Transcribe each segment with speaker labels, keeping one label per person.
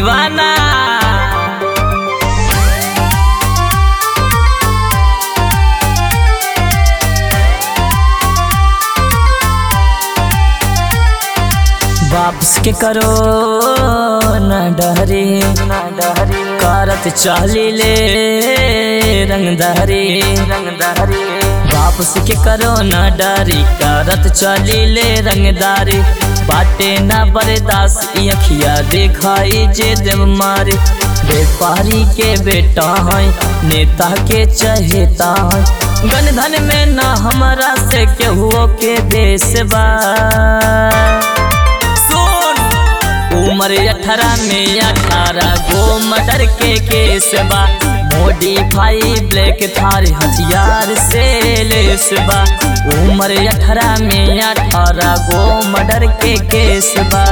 Speaker 1: दीवाना वापस के करो न डहरी न डहरी करत चाली ले रंग दहरी रंग दहरी वापस के करो न डरी करत चली ले रंगदारी बाटे न बरदास अखिया दिखाई जे देव मारे व्यापारी के बेटा है नेता के चहेता है गन धन में न हमरा से केहू के देश बा उम्र अठारह में अठारह गो मर्डर के केस बा मोडिफाई ब्लैक थार हथियार से लेस बा उम्र अठारह में अठारह गो मर्डर के केस बा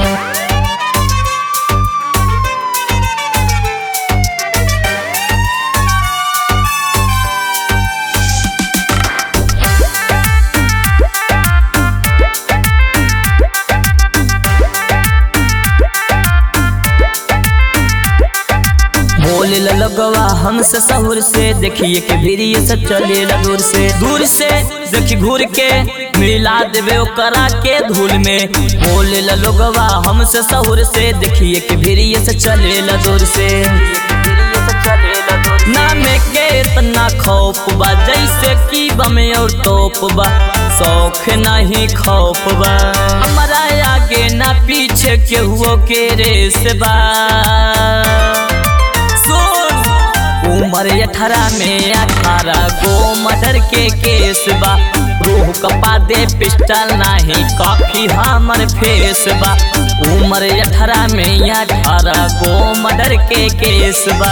Speaker 1: बोले लगवा हमसे सहूर से देखिए के भीड़िए से चले दूर से दूर से देखी घूर के मिला देवे करा के धूल में बोले लगवा हमसे सहूर से देखिए के भीड़िए से चले दूर से नाम के इतना खौफ बा जैसे की बम और तोप बा शौक नहीं खौफ बा हमारा आगे ना पीछे केहुओ के रेस बा उम्र अठारह में अठारह गो मर्डर के केस बा रूह कपा दे पिस्टल नाही काफी हमर फेस बा उम्र अठारह में अठारह गो मर्डर के केस बा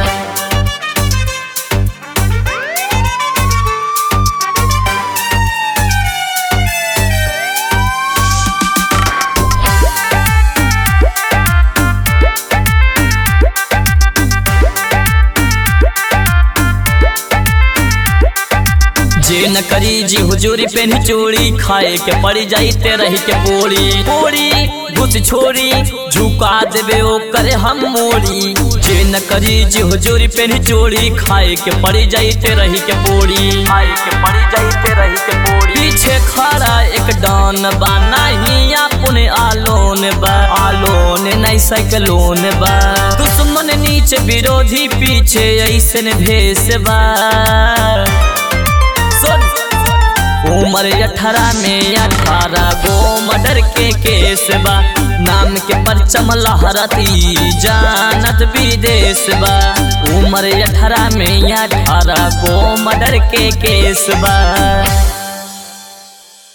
Speaker 1: जे न करी जी हुजूरी पेन चोरी खाए के पड़ी जाई ते रही के पोड़ी पोड़ी घुस छोड़ी झुका देवे ओ करे हम मोड़ी जे न करी जी हुजूरी पेन चोरी खाए के पड़ी जाई ते रही के पोड़ी खाए के पड़ी जाई ते रही के पोड़ी पीछे खड़ा एक डॉन बा नहीं अपने आलोन बा आलोन नहीं साइकिलोन बा दुश्मन नीचे विरोधी पीछे ऐसन भेस बा उम्र अठारह में अठारह गो मर्डर के केस बा नाम के परचम लहरती जानत विदेश बा उम्र अठारह में अठारह गो मर्डर के केस बा